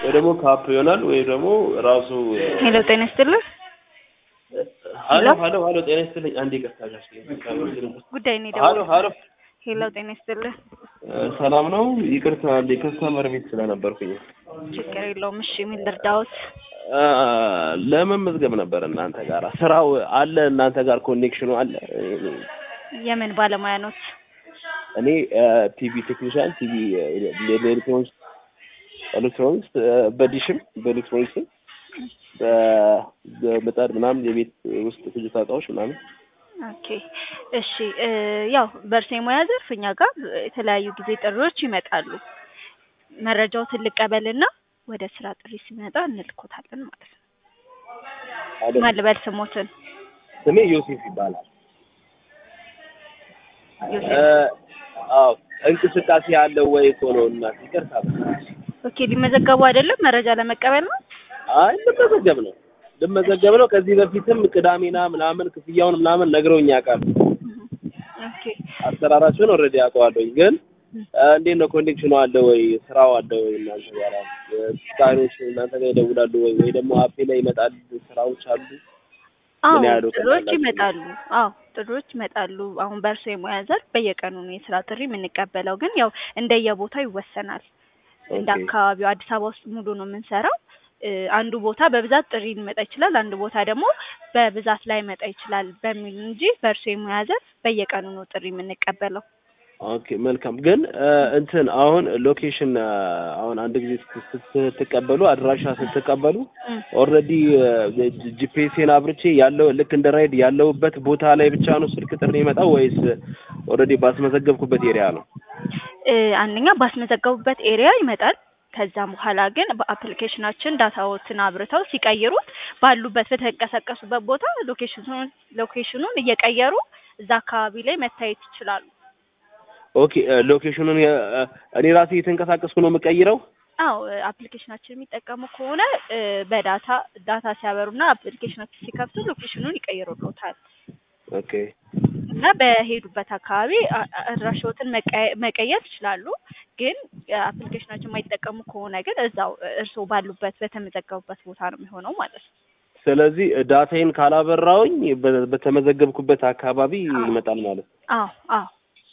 ወይ ደግሞ ካፕ ይሆናል ወይ ደግሞ ራሱ ሄሎ ጤና ይስጥልኝ። ሀሎ ሀሎ ሀሎ ጤና ይስጥልኝ። አንዴ ይቅርታ ጋሽ ጉዳይ ነው ሀሎ የደወልኩት። ሀሎ ሄሎ ጤና ይስጥልኝ። ሰላም ነው። ይቅርታ አንዴ ከስተመር ቤት ስለነበርኩኝ ችግር የለውም። እሺ ምን ልርዳዎት? አ፣ ለመመዝገብ ነበር እናንተ ጋር ስራው አለ እናንተ ጋር ኮኔክሽኑ አለ። የምን ባለሙያ ኖት? እኔ ቲቪ ቴክኒሻን ቲቪ ኤሌክትሮኒክስ ኤሌክትሮኒክስ በዲሽም በኤሌክትሮኒክስም በ- በምጣድ ምናምን የቤት ውስጥ ፍጆታ እቃዎች ምናምን ኦኬ እሺ እ፣ ያው በእርሶ የሙያ ዘርፍ እኛ ጋር የተለያዩ ጊዜ ጥሪዎች ይመጣሉ። መረጃዎትን ልቀበልና ወደ ስራ ጥሪ ሲመጣ እንልኮታለን ማለት ነው። አይደል? ማን ልበል ስሞትን? ስሜ ዮሴፍ ይባላል። ዮሴፍ። እ፣ አዎ እንቅስቃሴ ያለው ወይ እኮ ነው እና ይቅርታ ኦኬ ሊመዘገቡ አይደለም መረጃ ለመቀበል ነው። አይ ልመዘገብ ነው ልመዘገብ ነው። ከዚህ በፊትም ቅዳሜና ምናምን ክፍያውን ምናምን ነግረውኝ ያውቃሉ። ኦኬ አሰራራችሁን ኦልሬዲ አውቀዋለሁኝ። ግን እ፣ እንዴት ነው ኮኔክሽኑ አለ ወይ ስራው አለ ወይ እናንተ ጋር ስታሮች እናንተ ጋር ይደውላሉ ወይ ወይ ደግሞ አፔ ላይ ይመጣል ስራዎች አሉ? አዎ ምን ያህል እውቀት ጥሪዎች አላችሁ? ይመጣሉ። አዎ ጥሪዎች ይመጣሉ። አሁን በእርሶ የሙያ ዘርፍ በየቀኑ ነው የስራ ጥሪ የምንቀበለው፣ ግን ያው እንደየቦታው ይወሰናል። እንደ ኦኬ። አካባቢው አዲስ አበባ ውስጥ ሙሉ ነው የምንሰራው። እ፣ አንዱ ቦታ በብዛት ጥሪ ሊመጣ ይችላል፣ አንዱ ቦታ ደግሞ በብዛት ላይ መጣ ይችላል በሚል እንጂ በእርሶ የሙያ ዘርፍ በየቀኑ ነው ጥሪ የምንቀበለው። ኦኬ መልካም። ግን እ፣ እንትን አሁን ሎኬሽን እ፣ አሁን አንድ ጊዜ ስት- ስትቀበሉ አድራሻ ስትቀበሉ እ፣ ኦልሬዲ ጂፒኤስን አብርቼ ያለው ልክ እንደ ራይድ ያለውበት ቦታ ላይ ብቻ ነው ስልክ ጥሪ የመጣው ወይስ ኦልሬዲ ባስመዘገብኩበት ኤሪያ ነው? እ፣ አንደኛ ባስመዘገቡበት ኤሪያ ይመጣል። ከዛም በኋላ ግን በአፕሊኬሽናችን ዳታዎትን አብርተው ሲቀይሩት ባሉበት በተንቀሳቀሱበት ቦታ ሎኬሽኑን ሎኬሽኑን እየቀየሩ እዛ አካባቢ ላይ መታየት ይችላሉ። ኦኬ እ፣ ሎኬሽኑን የ- እ፣ እኔ ራሴ የተንቀሳቀስኩ ነው የምቀይረው? አዎ አፕሊኬሽናችን የሚጠቀሙ ከሆነ እ፣ በዳታ ዳታ ሲያበሩና አፕሊኬሽናችን ሲከፍቱ ሎኬሽኑን ይቀይሩልዎታል ኦኬ እና በሄዱበት አካባቢ አ- አ- አድራሻዎትን መቀየ- መቀየር ይችላሉ። ግን አፕሊኬሽናችን የማይጠቀሙ ከሆነ ግን እዛው እርስዎ ባሉበት በተመዘገቡበት ቦታ ነው የሚሆነው ማለት ነው። ስለዚህ እ፣ ዳታዬን ካላበራውኝ በ- በተመዘገብኩበት አካባቢ ይመጣል ማለት ነው። አዎ አዎ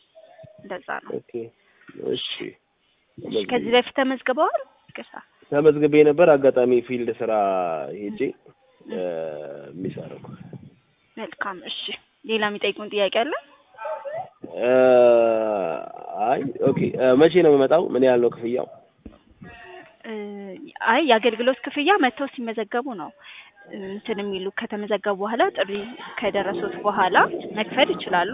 እንደዛ ነው። ኦኬ እሺ እሺ፣ ከዚህ በፊት ተመዝግበዋል? ይቅርታ። ተመዝግቤ ነበር። አጋጣሚ ፊልድ ስራ ሄጄ እ፣ የሚሰራው መልካም። እሺ፣ ሌላ የሚጠይቁን ጥያቄ አለ? እ፣ አይ ኦኬ እ፣ መቼ ነው የምመጣው? ምን ያህል ነው ክፍያው? እ፣ አይ የአገልግሎት ክፍያ መጥተው ሲመዘገቡ ነው እንትን የሚሉ ከተመዘገቡ በኋላ ጥሪ ከደረሱት በኋላ መክፈል ይችላሉ።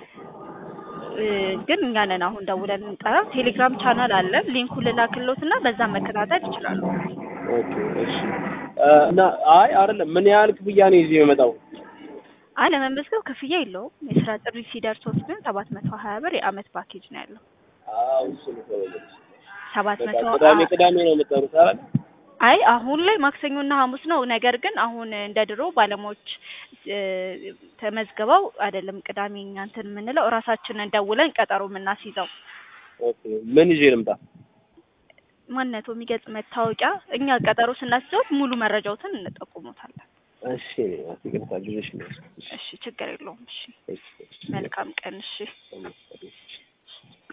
እ፣ ግን እኛ ነን አሁን ደውለን እንጠራ። ቴሌግራም ቻናል አለን። ሊንኩን ልላክሎት እና በዛ መከታተል ይችላሉ። ኦኬ እሺ እ፣ እና አይ አይደለም ምን ያህል ክፍያ ነው ይዤ የምመጣው? አይ ለመመዝገብ ክፍያ የለውም። የስራ ጥሪ ሲደርሶት ግን ሰባት መቶ ሀያ ብር የአመት ፓኬጅ ነው ያለው። አዎ እሱ ነው ተበለች። ሰባት በቃ መቶ ቅዳሜ ቅዳሜ ነው የምጠሩት አይደል? አይ አሁን ላይ ማክሰኞና ሐሙስ ነው። ነገር ግን አሁን እንደ ድሮ ባለሙያዎች እ፣ ተመዝግበው አይደለም ቅዳሜ እኛ እንትን የምንለው እራሳችንን ደውለን ቀጠሮ የምናስይዘው ኦኬ ምን ይዤ ልምጣ? ማንነቱ የሚገልጽ መታወቂያ እኛ ቀጠሮ ስናስይዘው ሙሉ መረጃዎትን እንጠቁሙታለን። እሺ ይቅርታ ጊዜሽ ነው። እሺ ችግር የለውም። እሺ እሺ እሺ መልካም ቀን። እሺ እሺ